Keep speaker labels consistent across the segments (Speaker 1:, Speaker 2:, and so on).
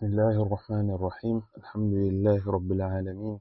Speaker 1: بسم الله الرحمن الرحيم الحمد لله رب العالمين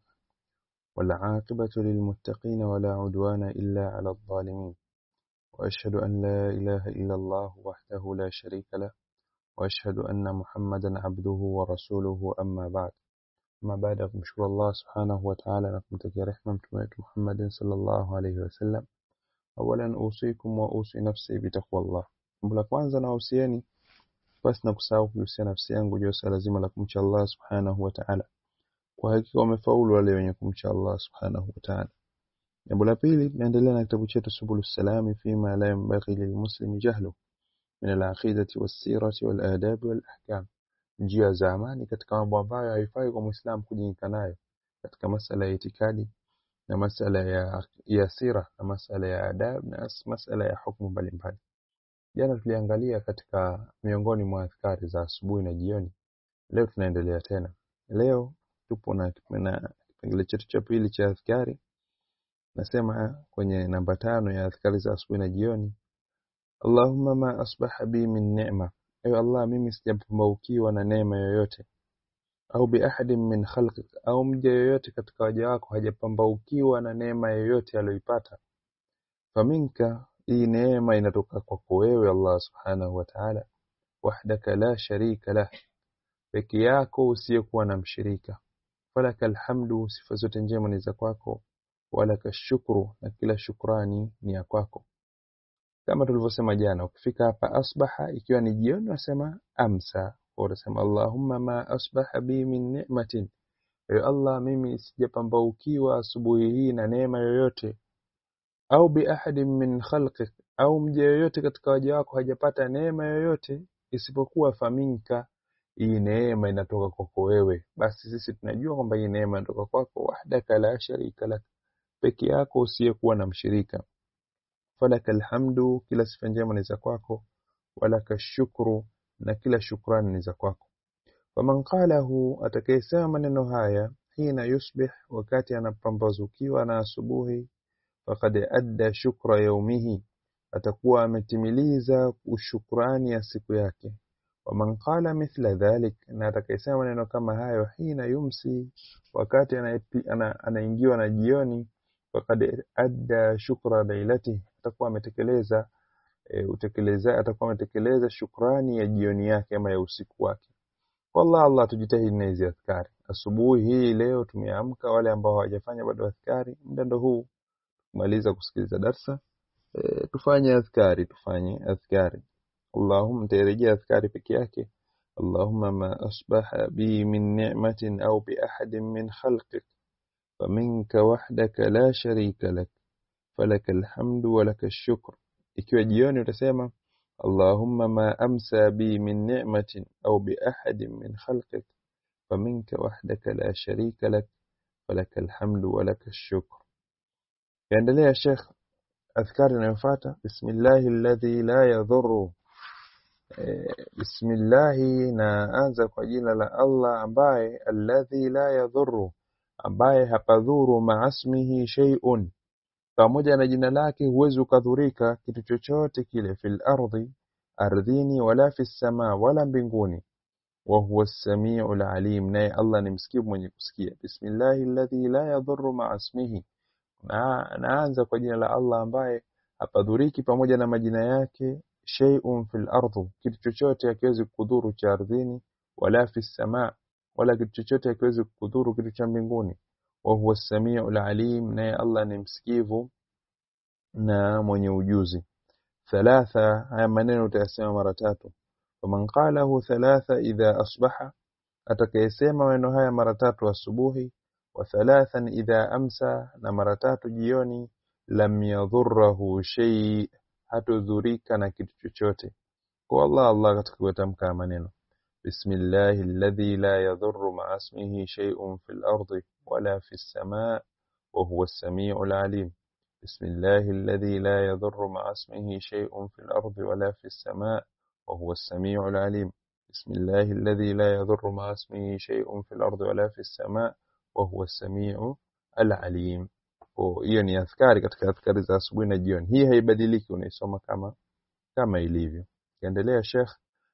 Speaker 1: والعاقبة للمتقين ولا عدوان إلا على الظالمين وأشهد أن لا إله إلا الله وحده لا شريك له وأشهد أن محمدا عبده ورسوله أما بعد أما بعد kumshukuru Allah subhanahu wa ta'ala na kumtakia rehema mtume wetu Muhammad sallallahu alayhi wasallam awalan usikum wa usi nafsi bitaqwallah jambo la kwanza nawahusieni basi na kusahau kuhusia nafsi yangu juu ya swala zima la kumcha Allah subhanahu wa ta'ala kwa hakika wamefaulu wale wenye kumcha Allah subhanahu wa ta'ala jambo la pili tunaendelea na kitabu chetu subulus salami fima la yanbaghi lilmuslimi jahlu min al-aqidati was-sirati wal-adab wal-ahkam njia za amani katika mambo ambayo haifai kwa muislam kujinika nayo katika masala ya itikadi na masala ya, ya sira na masala ya adab na masala ya hukumu mbalimbali jana tuliangalia katika miongoni mwa adhkari za asubuhi na jioni leo tunaendelea tena leo tupo na kipengele chetu cha pili cha adhkari nasema kwenye namba tano ya adhkari za asubuhi na jioni Allahumma ma asbaha bi min ni'ma ewe Allah mimi sijapambaukiwa na neema yoyote au bi ahadin min khalqik au mja yoyote katika waja wako hajapambaukiwa na neema yoyote aliyoipata faminka hii neema inatoka kwako wewe Allah subhanahu wa ta'ala wahdaka la sharika lah peke yako usiyekuwa na mshirika falaka alhamdu sifa zote njema ni za kwako walaka shukru na kila shukrani ni ya kwako kama tulivyosema jana ukifika hapa asbaha ikiwa ni jioni unasema amsa unasema allahumma ma asbaha bi min ni'matin ewe allah mimi sijapambaukiwa asubuhi hii na neema yoyote au bi ahadin min khalqik au mja yoyote katika waja wako hajapata neema yoyote isipokuwa faminka hii neema inatoka kwako wewe basi sisi tunajua kwamba hii neema inatoka kwako wahdaka la sharika lak peke yako usiyekuwa na mshirika falaka alhamdu kila sifa njema ni za kwako walaka shukru na kila shukrani ni za kwako faman qalahu atakayesema maneno haya hina yusbih wakati anapambazukiwa na asubuhi faqad adda shukra yaumihi atakuwa ametimiliza ushukrani ya siku yake waman qala mithla dhalik na atakayesema maneno kama hayo hina yumsi wakati anaingiwa na jioni faqad adda shukra lailati atakuwa ametekeleza e, utekeleza atakuwa ametekeleza shukrani ya jioni yake ama ya usiku wake wallah Allah tujitahidi na hizi adhkari asubuhi hii leo tumeamka wale ambao hawajafanya bado adhkari muda ndo huu kumaliza kusikiliza darsa e, tufanye adhkari tufanye adhkari Allahumma tarejea adhkari peke yake Allahumma ma asbaha bi min ni'matin au bi ahadin min khalqik فمنك وحدك لا شريك لك فلك الحمد ولك الشكر ikiwa jioni utasema Allahumma ma amsa bi min ni'matin au bi ahadin min khalqik faminka wahdaka la sharika lak falaka alhamdu wa laka ash-shukr yaendelea Sheikh adhkari inayofuata bismillahi alladhi la yadhurru bismillahi na anza kwa jina la Allah ambaye alladhi la yadhurru ambaye hapadhuru maasmihi shay'un pamoja na jina lake huwezi ukadhurika kitu chochote kile fil ardhi ardhini wala fis sama wala mbinguni wa huwa as-sami'ul alim naye Allah ni msikivu mwenye kusikia bismillahi alladhi la yadhurru maasmihi na naanza kwa jina la Allah ambaye hapadhuriki pamoja na majina yake shay'un fil ardhi kitu chochote hakiwezi kudhuru cha ardhini wala fis sama wala kitu chochote hakiwezi kudhuru kitu cha mbinguni wa huwa as-sami'ul alim naye Allah ni msikivu na mwenye ujuzi thalatha haya maneno utayasema mara tatu faman qalahu thalatha idha asbaha atakayesema maneno haya mara tatu asubuhi wa thalathan idha amsa na mara tatu jioni lam yadhurruhu shay hatudhurika na kitu chochote kwa Allah Allah katika kutamka maneno بسم الله الذي لا يضر مع اسمه شيء في الأرض ولا في السماء وهو السميع العليم بسم الله الذي لا يضر مع اسمه شيء في الأرض ولا في السماء وهو السميع العليم بسم الله الذي لا يضر مع اسمه شيء في الأرض ولا في السماء وهو السميع العليم hiyo ni adhkari katika adhkari za asubuhi na jioni hii haibadiliki unaisoma kama kama ilivyo kiendelea Sheikh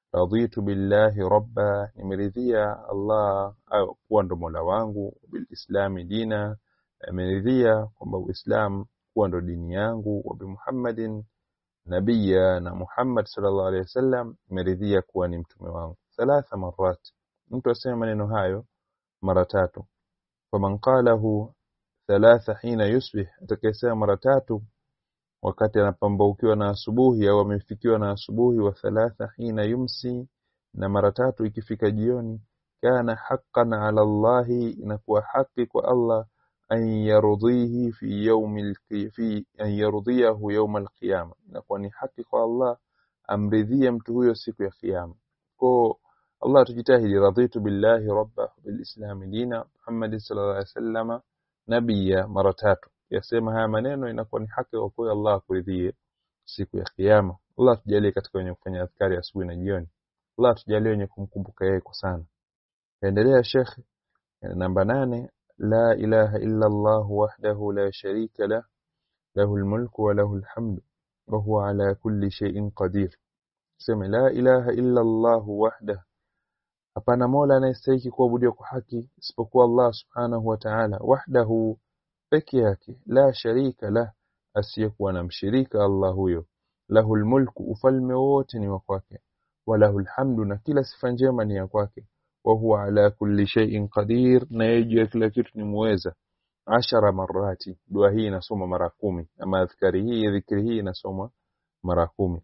Speaker 1: raditu billahi rabba nimeridhia Allah au kuwa ndo mola wangu bilislami dina nimeridhia kwamba uislam kuwa ndo dini yangu wa bimuhammadin nabiya na Muhammad sallallahu alaihi wasallam nimeridhia kuwa ni mtume wangu thalatha marat mtu aseme maneno hayo mara tatu faman qalahu thalatha hina yusbih atakayesema mara tatu wakati anapambaukiwa na asubuhi au amefikiwa na asubuhi wa thalatha hina yumsi na mara tatu ikifika jioni kana haqqan ala Allahi inakuwa haki kwa Allah an yarudhihi fi yawmil fi an yarudhiyahu yawm alqiyama inakuwa ni haki kwa Allah amridhie mtu huyo siku ya kiyama kwa Allah tujitahidi raditu billahi rabba bilislami dina Muhammad sallallahu alaihi wasallama nabiyya mara tatu yasema haya maneno inakuwa ni haki kwa kweli Allah akuridhie siku ya kiyama Allah tujalie katika wenye kufanya adhkari asubuhi na jioni Allah tujalie wenye kumkumbuka yeye kwa sana endelea Sheikh namba nane la ilaha illa Allah wahdahu la sharika lah له الملك وله الحمد وهو على كل شيء قدير sema la ilaha illa Allah wahdahu hapana mola anayestahili kuabudiwa kwa haki isipokuwa Allah subhanahu wa ta'ala wahdahu peke yake la sharika la asiyekuwa na mshirika Allah huyo lahul mulku ufalme wote ni wa kwake walahul hamdu na kila sifa njema ni ya kwake wa huwa ala kulli shay'in qadir na yeye juu ya kila kitu ni muweza ashara marati dua hii inasoma mara kumi ama adhkari hii dhikri hii inasoma mara kumi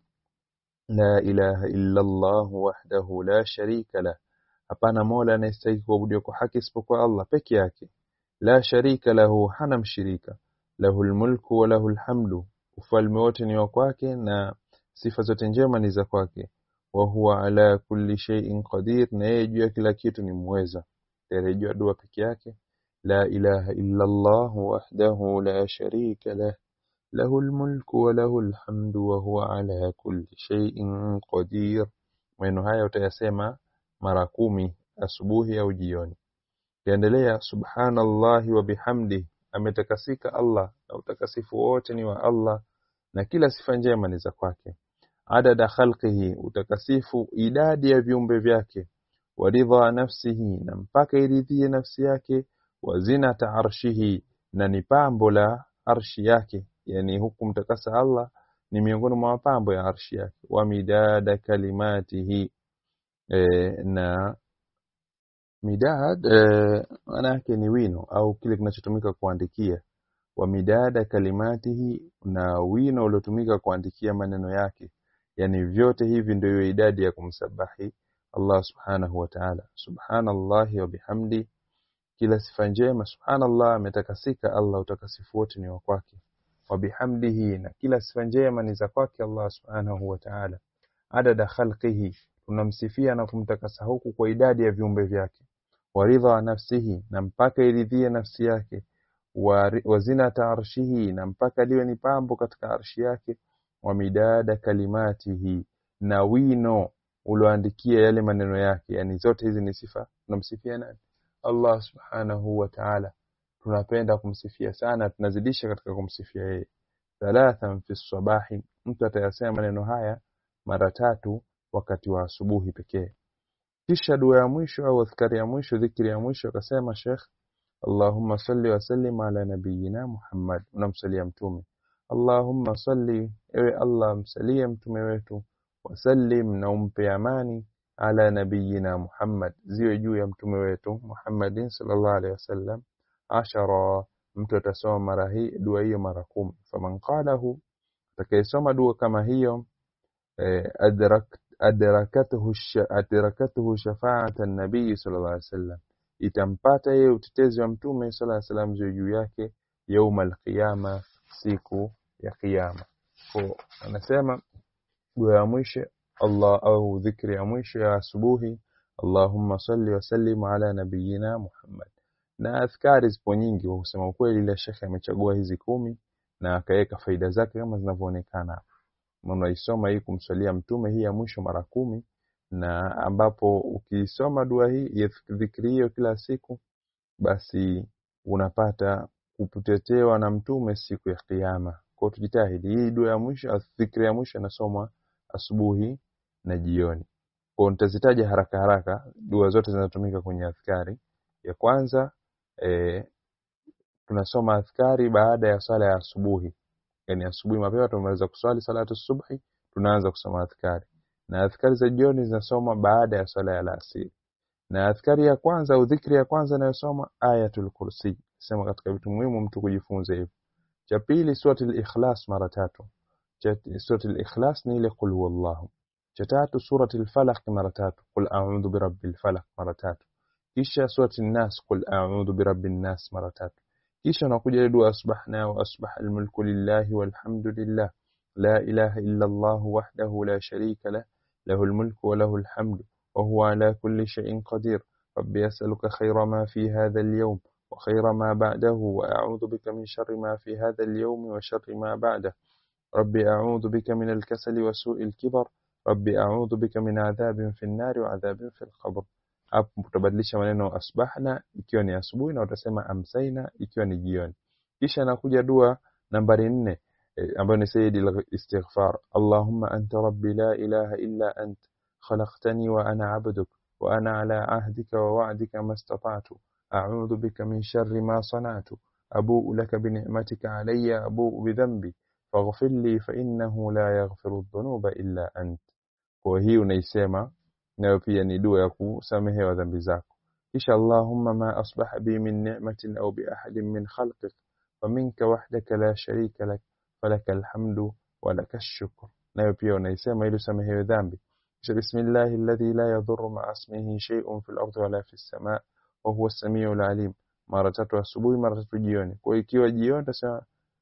Speaker 1: la ilaha illa Allah wahdahu la sharika la hapana mola anayestahili kuabudiwa kwa haki isipokuwa Allah peke yake la sharika lahu hana mshirika lahul mulku wa lahul hamdu ufalme wote ni wa kwake na sifa zote njema ni za kwake wa huwa ala kulli shay'in qadir na yeye juu ya kila kitu ni muweza tarejea dua peke yake la ilaha illa Allah wahdahu la sharika lah له الملك وله الحمد وهو على كل شيء قدير maneno haya utayasema mara kumi asubuhi au jioni kiendelea subhanallahi wa bihamdi ametakasika Allah na utakasifu wote ni wa Allah na kila sifa njema ni za kwake adada khalqihi utakasifu idadi ya viumbe vyake waridha nafsihi na mpaka iridhie nafsi yake wazinata arshihi na ni pambo la arshi yake yani huku mtakasa Allah ni miongoni mwa mapambo ya arshi yake wa midada kalimatihi e, na midad e, maana yake ni wino au kile kinachotumika kuandikia wa midada kalimatihi na wino uliotumika kuandikia maneno yake yani vyote hivi ndio idadi ya kumsabahi Allah subhanahu wa ta'ala subhanallahi wa bihamdi kila sifa njema subhanallah ametakasika Allah utakasifu wote ni wa kwake wa bihamdihi na kila sifa njema ni za kwake Allah subhanahu wa ta'ala adada khalqihi tunamsifia na kumtakasa huku kwa idadi ya viumbe vyake waridha nafsihi na mpaka iridhie nafsi yake wa zinata arshihi na mpaka liwe ni pambo katika arshi yake wa midada kalimatihi na wino ulioandikia yale maneno yake yani zote hizi ni sifa tunamsifia nani Allah subhanahu wa ta'ala tunapenda kumsifia sana tunazidisha katika kumsifia yeye thalathan fi sabahi mtu atayasema maneno haya mara tatu wakati wa asubuhi pekee kisha dua ya mwisho au adhkari ya mwisho dhikri ya mwisho akasema Sheikh Allahumma salli wa sallim ala nabiyyina Muhammad unamsalia mtume Allahumma salli ewe Allah msalie mtume wetu wasallim na umpe amani ala nabiyyina Muhammad ziwe juu ya mtume wetu Muhammadin sallallahu alaihi wasallam ashara mtu atasoma mara hii dua hiyo mara kumi faman qalahu atakayesoma dua kama hiyo eh, adrak adrakatuhu adrakatuhu shafaat an-nabii sallallahu alaihi wasallam itampata yeye utetezi wa mtume sallallahu alaihi wasallam juu yake yauma al-qiyama siku ya kiyama kwa anasema dua ya mwisho Allah au dhikri ya mwisho ya asubuhi Allahumma salli wa sallim ala nabiyyina Muhammad na adhkari zipo nyingi kwa kusema ukweli ile shekhe amechagua hizi kumi na akaweka faida zake kama zinavyoonekana hapa unaisoma hii kumswalia mtume hii ya mwisho mara kumi na ambapo ukiisoma dua hii ya dhikri hiyo kila siku basi unapata kutetewa na mtume siku ya kiyama kwa tujitahidi hii dua ya mwisho dhikri ya mwisho inasomwa asubuhi na jioni kwa nitazitaja haraka haraka dua zote zinazotumika kwenye adhkari ya kwanza e, tunasoma adhkari baada ya swala ya asubuhi yani asubuhi mapema tumemaliza kuswali salatu subhi tunaanza kusoma adhkari na adhkari za jioni zinasoma baada ya swala ya alasiri na adhkari ya kwanza au dhikri ya kwanza inayosoma ayatul kursi sema katika vitu muhimu mtu kujifunza hivyo cha pili suratul ikhlas mara tatu cha suratul ikhlas ni ile qul huwallahu cha tatu suratul falaq mara tatu qul a'udhu birabbil falaq mara tatu kisha suratul nas qul a'udhu birabbin nas mara tatu kisha unakuja ile dua asbahna wa asbaha almulku lillahi walhamdulillah la ilaha illa allah wahdahu la sharika lah له الملك وله الحمد وهو على كل شيء قدير ربي أسألك خير ما في هذا اليوم وخير ما بعده وأعوذ بك من شر ما في هذا اليوم وشر ما بعده ربي أعوذ بك من الكسل وسوء الكبر ربي أعوذ بك من عذاب في النار وعذاب في القبر hapo utabadilisha maneno asbahna ikiwa ni asubuhi na utasema amsaina ikiwa ni jioni kisha nakuja dua nambari nne ambayo ni sayyidi al-istighfar Allahumma anta rabbi la ilaha illa ant khalaqtani wa ana 'abduk wa ana 'ala 'ahdika wa wa'dika ma istata'tu a'udhu bika min sharri ma sana'tu abu'u laka bi ni'matika 'alayya abu'u bi dhanbi faghfir li fa innahu la yaghfiru adh-dhunuba illa ant kwa hii unaisema nayo pia ni dua ya kusamehewa dhambi zako kisha Allahumma ma asbaha bi min ni'matin aw bi ahadin min khalqik faminka wahdaka la sharika lak falaka alhamdu wa laka shukr nayo pia unaisema ili usamehewe dhambi kisha bismillahi alladhi la yadhurru ma'a ismihi shay'un fil ardi wala fis sama' wa huwa as-sami'ul 'alim mara tatu asubuhi mara tatu jioni kwa ikiwa jioni utasema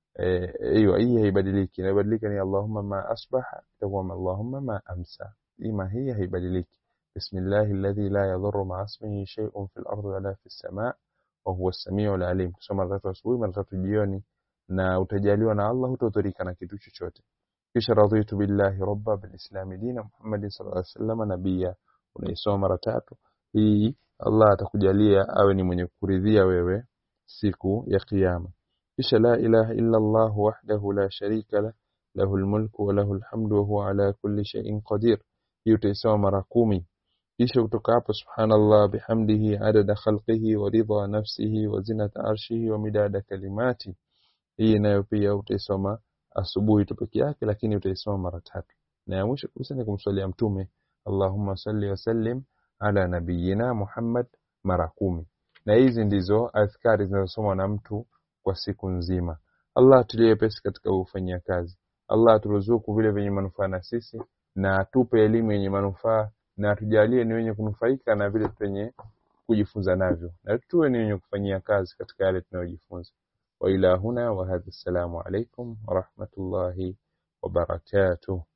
Speaker 1: ايوه hii haibadiliki inabadilika ni Allahumma ma asbaha itakuwa Allahumma ma amsa ima hii haibadiliki bismillahi alladhi la yadhurru ma'a ismihi shay'un fil ardi wala fis sama' wa huwa as-sami'ul 'alim kusoma mara tatu asubuhi mara tatu jioni na utajaliwa na Allah hutodhurika na kitu chochote kisha radhitu billahi rabba bil islam dina Muhammad sallallahu alaihi wasallam nabia unaisoma mara tatu hii Allah atakujalia awe ni mwenye kuridhia wewe siku ya kiyama kisha la ilaha illa Allah wahdahu la sharika lah lahu almulku wa lahu alhamdu wa huwa ala kulli shay'in qadir hiyo utaisoma mara kumi kisha kutoka hapo subhanallah bihamdihi adada khalqihi wa ridha nafsihi wa zinata arshihi wa midada kalimati hii nayo pia utaisoma asubuhi tu peke yake lakini utaisoma mara tatu na ya mwisho kabisa ni kumswalia mtume Allahumma salli wa sallim ala nabiyyina Muhammad mara kumi na hizi ndizo adhkari zinazosomwa na mtu kwa siku nzima Allah atulie pesi katika kufanyia kazi Allah aturuzuku vile vyenye manufaa na sisi na atupe elimu yenye manufaa na atujalie ni wenye kunufaika na vile penye kujifunza navyo na tuwe ni wenye kufanyia kazi katika yale tunayojifunza wa ila huna wa hadha assalamu alaikum wa rahmatullahi wa barakatuh